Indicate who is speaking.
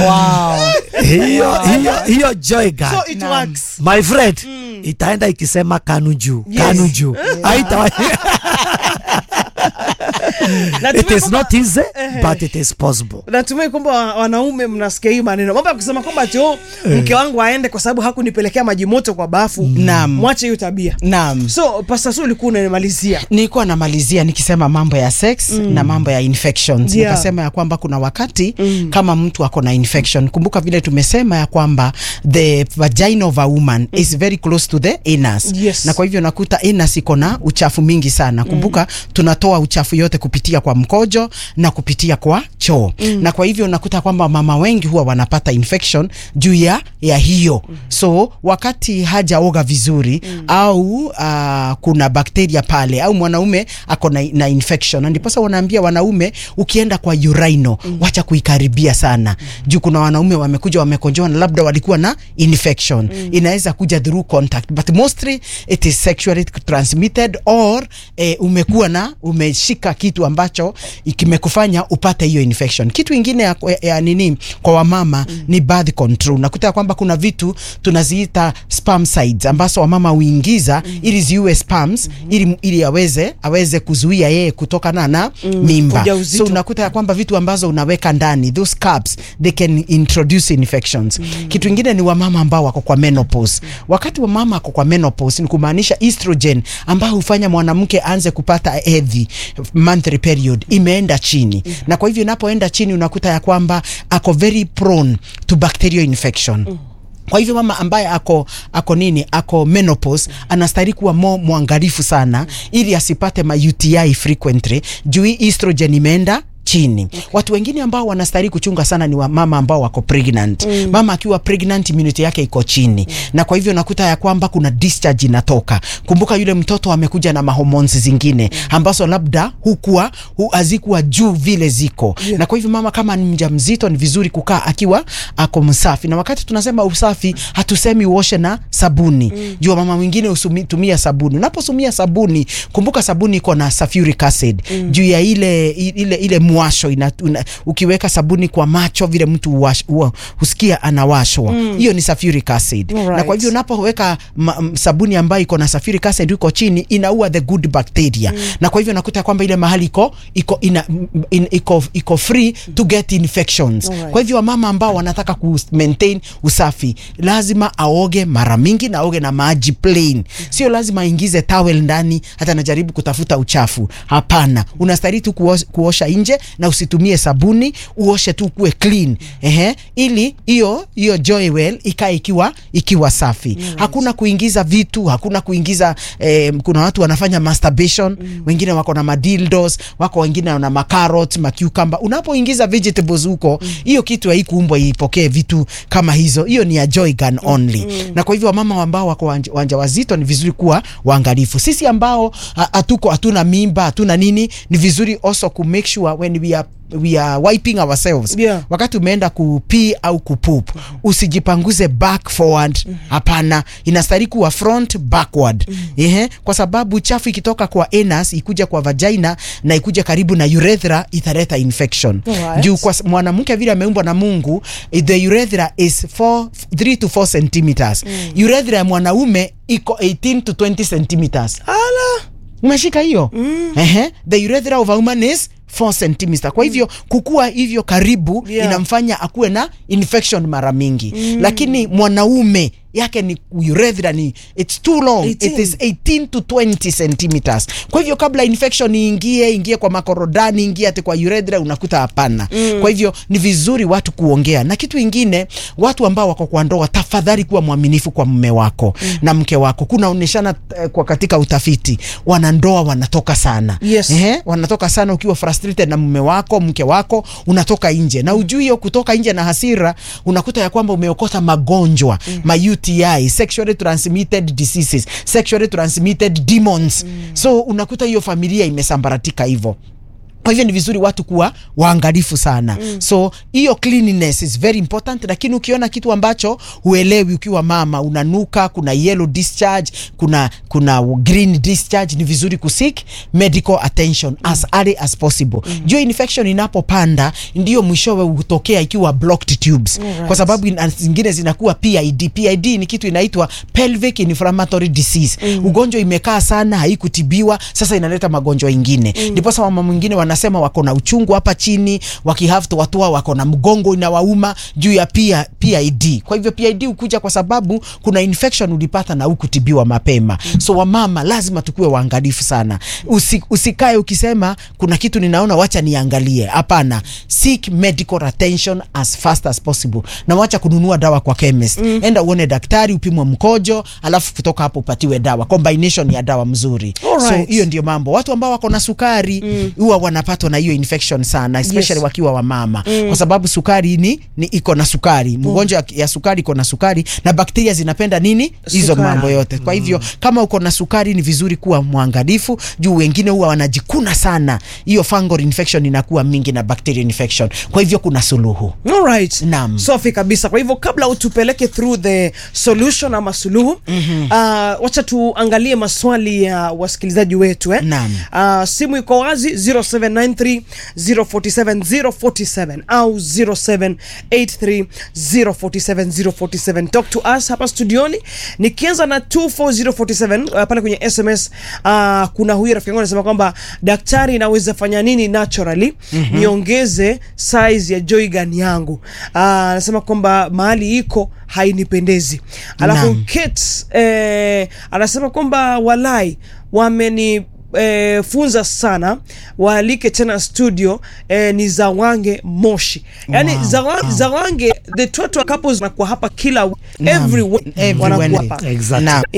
Speaker 1: wow.
Speaker 2: hiyo hiyo hiyo joy gun
Speaker 3: so it
Speaker 1: Naam.
Speaker 3: works
Speaker 2: my friend itaenda ikisema kanu juu
Speaker 3: Yes.
Speaker 2: kanu juu haita
Speaker 3: Natumai
Speaker 2: it is
Speaker 3: kwamba-
Speaker 2: not easy
Speaker 3: Ehe.
Speaker 2: but it is possible
Speaker 3: natumai kwamba wa- wanaume mnasikia hii maneno mambo ya kusema kwamba cho mke wangu aende kwa sababu hakunipelekea maji moto kwa bafu
Speaker 1: Naam.
Speaker 3: mwache hiyo tabia
Speaker 1: Naam.
Speaker 3: so pasta su ulikuwa unanimalizia
Speaker 1: nilikuwa namalizia nikisema mambo ya sex mm. na mambo ya infections
Speaker 3: Yeah.
Speaker 1: nikasema ya kwamba kuna wakati mm. kama mtu ako na infection kumbuka vile tumesema ya kwamba the vagina of a woman mm. is very close to the anus
Speaker 3: Yes.
Speaker 1: na kwa hivyo nakuta anus iko na uchafu mingi sana kumbuka mm. tunatoa uchafu yote kupitia kwa mkojo na kupitia kwa choo mm. na kwa hivyo nakuta kwamba mama wengi huwa wanapata infection juu ya ya hiyo mm. so wakati hajaoga vizuri mm. au uh, kuna bakteria pale au mwanaume ako na, na infection na ndiposa wanaambia wanaume ukienda kwa urino mm. wacha kuikaribia sana mm. juu kuna wanaume wamekuja wamekonjoa na labda walikuwa na infection mm. inaweza kuja through contact but mostly it is sexually transmitted or eh, umekuwa na umeshika kitu ambacho kimekufanya upate hiyo infection kitu ingine ya, ya, ya nini kwa wamama mm. ni birth control nakuta kwamba kuna vitu tunaziita spermicides ambazo wamama huingiza mm. ili ziue sperms mm -hmm. ili, ili aweze aweze kuzuia yeye kutokana na mm. mimba
Speaker 3: Ujauzito.
Speaker 1: so unakuta ya kwamba vitu ambazo unaweka ndani those cups they can introduce infections mm. kitu ingine ni wamama ambao wako kwa menopause wakati wamama ako kwa menopause ni kumaanisha estrogen ambayo hufanya mwanamke aanze kupata hedhi monthly period imeenda chini mm. na kwa hivyo inapoenda chini unakuta ya kwamba ako very prone to bacterial infection mm kwa hivyo mama ambaye ako ako nini ako menopause anastahili kuwa mo mwangalifu sana ili asipate ma UTI frequently juu hii estrogen imeenda chini okay. Watu wengine ambao wanastahili kuchunga sana ni wamama ambao wako pregnant mm. Mama akiwa pregnant immunity yake iko chini mm. Na kwa hivyo nakuta ya kwamba kuna discharge inatoka. Kumbuka yule mtoto amekuja na mahormones zingine mm. ambazo labda hukuwa hu, hazikuwa juu vile ziko
Speaker 3: Yeah.
Speaker 1: na kwa hivyo mama kama ni mjamzito ni vizuri kukaa akiwa ako msafi, na wakati tunasema usafi hatusemi uoshe na sabuni mm. Jua mama mwingine utumia sabuni. Unaposumia sabuni, kumbuka sabuni iko na sulfuric acid mm. juu ya ile ile ile mwasho ina, una, ukiweka sabuni kwa macho vile mtu uwash, uwa, husikia anawashwa hiyo mm. ni sulfuric acid
Speaker 3: Alright.
Speaker 1: na kwa hivyo unapoweka ma- m- sabuni ambayo iko na sulfuric acid iko chini inaua the good bacteria mm. na kwa hivyo nakuta kwamba ile mahali iko iko ina, m- in, iko iko free to get infections
Speaker 3: Alright.
Speaker 1: kwa hivyo wamama ambao wanataka ku maintain usafi lazima aoge mara mingi na aoge na maji plain sio lazima aingize towel ndani hata anajaribu kutafuta uchafu hapana unastahili tu kuosha, kuosha nje na usitumie sabuni uoshe tu kuwe clean ehe ili hiyo hiyo joywell ikae ikiwa ikiwa safi hakuna kuingiza vitu hakuna kuingiza eh, kuna watu wanafanya masturbation wengine wako na madildos wako wengine wana macarrot macucumber unapoingiza vegetables huko hiyo kitu haikuumbwa ipokee vitu kama hizo hiyo ni ya joy gun only na kwa hivyo wamama ambao wako wanja, wanja wazito ni vizuri kuwa waangalifu sisi ambao ha- hatuko hatuna mimba hatuna nini ni vizuri also ku make sure when we are we are wiping ourselves
Speaker 3: Yeah.
Speaker 1: wakati umeenda kupii au kupoop usijipanguze back forward hapana inastahili kuwa front backward ehe kwa sababu chafu ikitoka kwa anus ikuja kwa vagina na ikuja karibu na urethra italeta infection
Speaker 3: Alright.
Speaker 1: juu kwa s- mwanamke vile ameumbwa na Mungu eh, the urethra is 4 3 to 4 centimeters urethra ya mwanaume iko 18 to 20 centimeters
Speaker 3: ala
Speaker 1: umeshika hiyo mm. Ehe, the urethra of a woman is 4 centimeter. Kwa hivyo kukua hivyo karibu
Speaker 3: Yeah.
Speaker 1: inamfanya akuwe na infection mara mingi mm. Lakini mwanaume yake ni urethra ni it's too long
Speaker 3: 18.
Speaker 1: it is 18 to 20 centimeters. Kwa hivyo kabla infection iingie ingie kwa makorodani ingie ati kwa urethra unakuta hapana mm. Kwa hivyo ni vizuri watu kuongea, na kitu ingine, watu ambao wako kwa ndoa, tafadhali kuwa mwaminifu kwa mume wako mm. na mke wako. Kunaoneshana eh, kwa katika utafiti wanandoa wanatoka sana
Speaker 3: Yes.
Speaker 1: Ehe, wanatoka sana ukiwa frustrated na mume wako mke wako unatoka nje na ujui hiyo kutoka nje na hasira unakuta ya kwamba umeokota magonjwa mm. ma UTI sexually transmitted diseases sexually transmitted demons mm. so unakuta hiyo familia imesambaratika hivyo kwa hivyo ni vizuri watu kuwa waangalifu sana mm. so hiyo cleanliness is very important lakini ukiona kitu ambacho huelewi ukiwa mama unanuka kuna yellow discharge kuna kuna green discharge ni vizuri kusik medical attention mm. as early as possible mm. juu infection inapopanda ndio mwishowe hutokea ikiwa blocked tubes
Speaker 3: Alright.
Speaker 1: kwa sababu ina- zingine zinakuwa PID PID ni kitu inaitwa pelvic inflammatory disease mm. ugonjwa imekaa sana haikutibiwa sasa inaleta magonjwa ingine ndiposa mama mwingine wanasema wako na uchungu hapa chini wakihave watoa wako na mgongo inawauma juu ya pia PID kwa hivyo PID hukuja kwa sababu kuna infection ulipata na hukutibiwa mapema so wamama lazima tukuwe waangalifu sana Usi, usikae ukisema kuna kitu ninaona wacha niangalie hapana seek medical attention as fast as possible na wacha kununua dawa kwa chemist mm. enda uone daktari upimwe mkojo alafu kutoka hapo upatiwe dawa combination ya dawa mzuri
Speaker 3: Alright.
Speaker 1: so hiyo ndio mambo watu ambao wako na sukari huwa wanapatwa na hiyo infection sana especially
Speaker 3: Yes.
Speaker 1: wakiwa wamama mm. kwa sababu sukari ni, ni iko na sukari mgonjwa ya, ya sukari iko na sukari na bakteria zinapenda nini hizo
Speaker 3: Sukari.
Speaker 1: mambo yote kwa hivyo kama uko na sukari ni vizuri kuwa mwangalifu juu wengine huwa wanajikuna sana hiyo fungal infection inakuwa mingi na bacterial infection kwa hivyo kuna suluhu
Speaker 3: Alright.
Speaker 1: Naam.
Speaker 3: Safi kabisa. Kwa hivyo kabla utupeleke through the solution ama suluhu mm-hmm. uh, wacha tuangalie maswali ya wasikilizaji wetu eh?
Speaker 1: Naam.
Speaker 3: Uh, simu iko wazi 0793 047 047 au 0783 047 047. Talk to us hapa studioni. Nikianza na 24047 uh, pale kwenye SMS uh, kuna huyu rafiki yangu anasema kwamba daktari naweza fanya nini naturally mm-hmm. niongeze size ya joy gun yangu. Uh, anasema kwamba mahali iko hainipendezi. Alafu
Speaker 1: Naam.
Speaker 3: Kate eh, anasema kwamba walai wameni eh, funza sana waalike tena studio eh, ni Zawange Moshi yani
Speaker 1: Wow.
Speaker 3: Zawa, Zawange the Twatwa couples wanakuwa hapa kila
Speaker 1: Naam.
Speaker 3: every week
Speaker 1: Every
Speaker 3: wanakuwa
Speaker 1: Wednesday.
Speaker 3: hapa
Speaker 2: Exactly.
Speaker 1: Naam.